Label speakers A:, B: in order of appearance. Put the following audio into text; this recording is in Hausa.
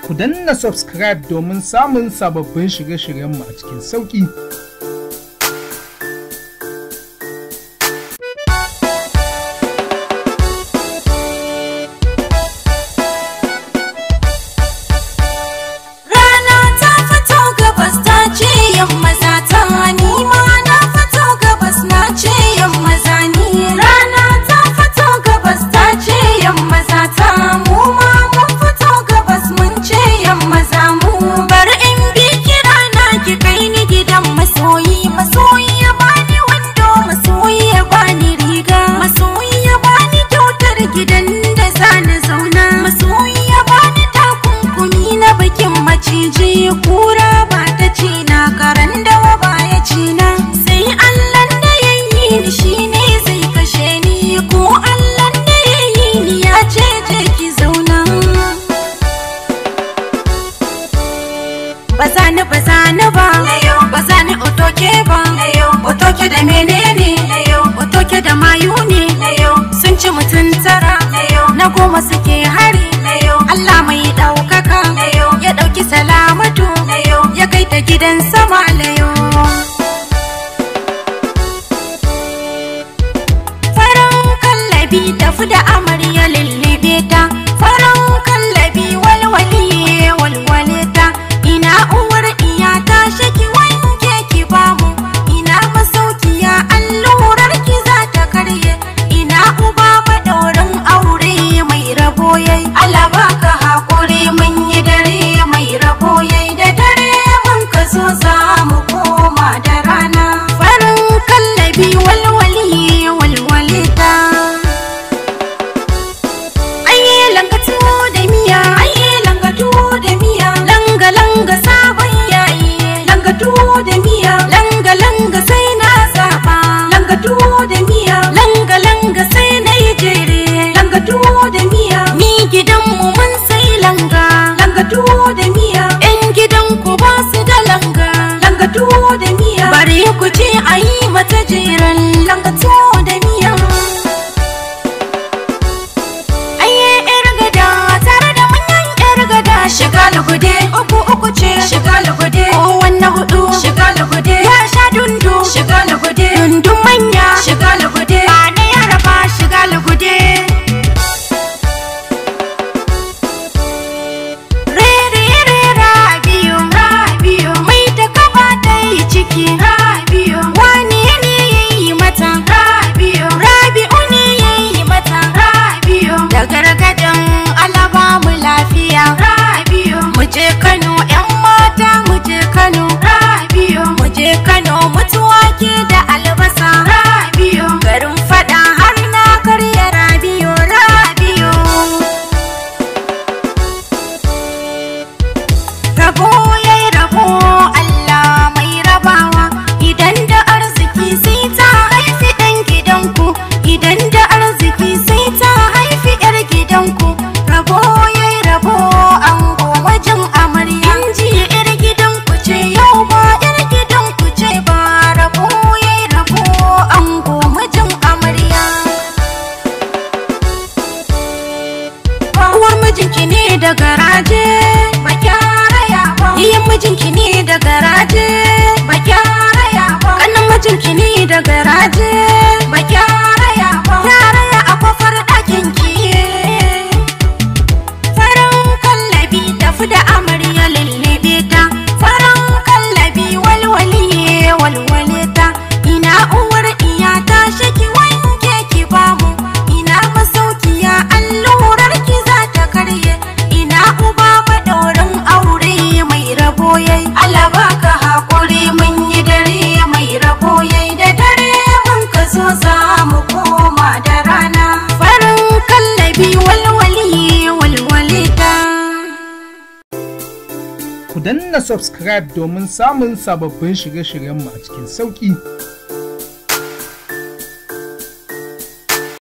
A: Ku danna subscribe domin samun sababbin shirye-shiryenmu a cikin sauƙi.
B: Rana ta fito gabas ta ce yamma za ta ni ma na fito gabas na ce yamma za ni Rana ta fito gabas ta ce yamma za ta mu ma mun fito gabas mun ce yamma za mu Bari in bi kira na ki kai ni gidan masoyi masoyi ya bani wando masoyi ya bani riga masoyi ya bani kyautar gidan da zani zauna masoyi ya bani takunkumi na bikin maciji kura ba ta ci na karan dawa ba ya ci na sai allah da ya yi ni shine zai kashe ni ko allah da ya yi ni ya ce je ki zauna ba za ni ba za ni ba ba za ni otoke ba otoke da menene otoke da mayu ne sun ci mutum tara na goma suke hari Allah mai ɗaukaka ya ɗauki salamatu ya kai ta gidan sama layo farin kallabi tafi da amarya lullube ta farin kallabi walwaliye walwale ta ina uwar iya ta shaki wanke ki bamu ina masaukiya allurar ki za ta karye ina uba madaurin aure mai rabo yayi Allah baka hakuri mun yi dare mai rabo yayi da dare mun ka zo za mu koma da rana farin kallabi walwaliye walwale ta Aye langatu da miya Aye langatu da miya Langa langa sabon yayi Langatu da miya Langa langa sai na zaba Langatu da miya Langa langa sai na yi jere Langatu da miya Ni gidanmu mun sai langa Langatu da miya Yan gidanku ba su da langa Langatu da miya Bari ku ce ayi mata jeren Langatu da miya Aye yar gada tare da manyan yar gada shiga lugude uku uku ce shiga lugude ko wanne hudu shiga lugude ya sha dundu shiga lugude dundun manya shiga lugude ba na yara ba shiga lugude Rere rere rabiyo rabiyo mai ta kaba ta yi ciki rabiyo wani ne ya yi mata rabiyo rabi'u ne ya yi mata rabiyo da gargadan alaba mu lafiya rabiyo mu je Kano yan mata mu je Kano rabiyo mu je Kano mutuwa ke da albasa rabiyo garin fada har na karya rabiyo rabiyo Rabo ya yi rabo Allah mai rabawa idan da arziki sai ta haifi ɗan gidanku idan da arziki sai ta haifi ‘yar gidanku rabo ya yi rabo an wajen amarya ji ‘yar gidanku ce yau ba ‘yar gidanku ce ba rabo ya yi rabo an wajen amarya uwar mijinki ne da garaje ba kyaraya ba iyan mijinki ne da garaje ba kyaraya ba kanan mijinki ne da garaje ba kyaraya ba kyaraya a kofar ɗakin ki farin kallabi tafi da amarya lullube ta farin kallabi walwaliye walwale ta ina uwar iya ta shaki wanke ki bamu ina masaukiya allurar ki za ta karye ina uba madaurin aure mai rabo yayi Allah baka hakuri mun yi dare mai rabo yayi da dare mun ka zo za mu koma da rana farin kallabi walwaliye walwale ta
A: Ku danna subscribe domin samun sababbin shirye-shiryenmu a cikin sauƙi.